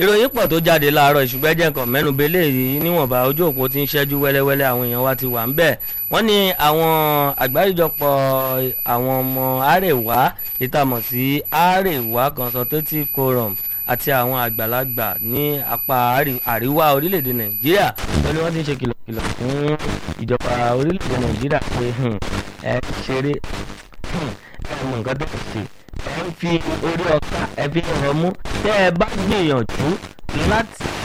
ìròyìn pọ̀ tó jáde láàárọ̀ ìṣùgbọ́n ẹ̀jẹ̀ kan mẹ́nubẹ́ léyìí níwọ̀nba ojú òpó ti ń ṣẹ́jú wẹ́lẹ́wẹ́lẹ́ àwọn èèyàn wa ti wà ń bẹ̀ wọ́n ní àwọn àgbáríjọpọ̀ àwọn ọmọ àrèwá ìtàmọ̀ sí àrèwá consultative forum àti àwọn àgbàlagbà ní apá àríwá orílẹ̀-èdè nàìjíríà lórí wọ́n ti ń ṣe kìlọ̀kìlọ̀ fún ìjọba orílẹ̀-èdè nàìjíríà pé ẹ ṣeré ẹ mọ nǹkan tó ṣe ẹ ń fi orí ọkà ẹ fi ọ̀rọ̀ mú tẹ́ ẹ bá gbìyànjú láti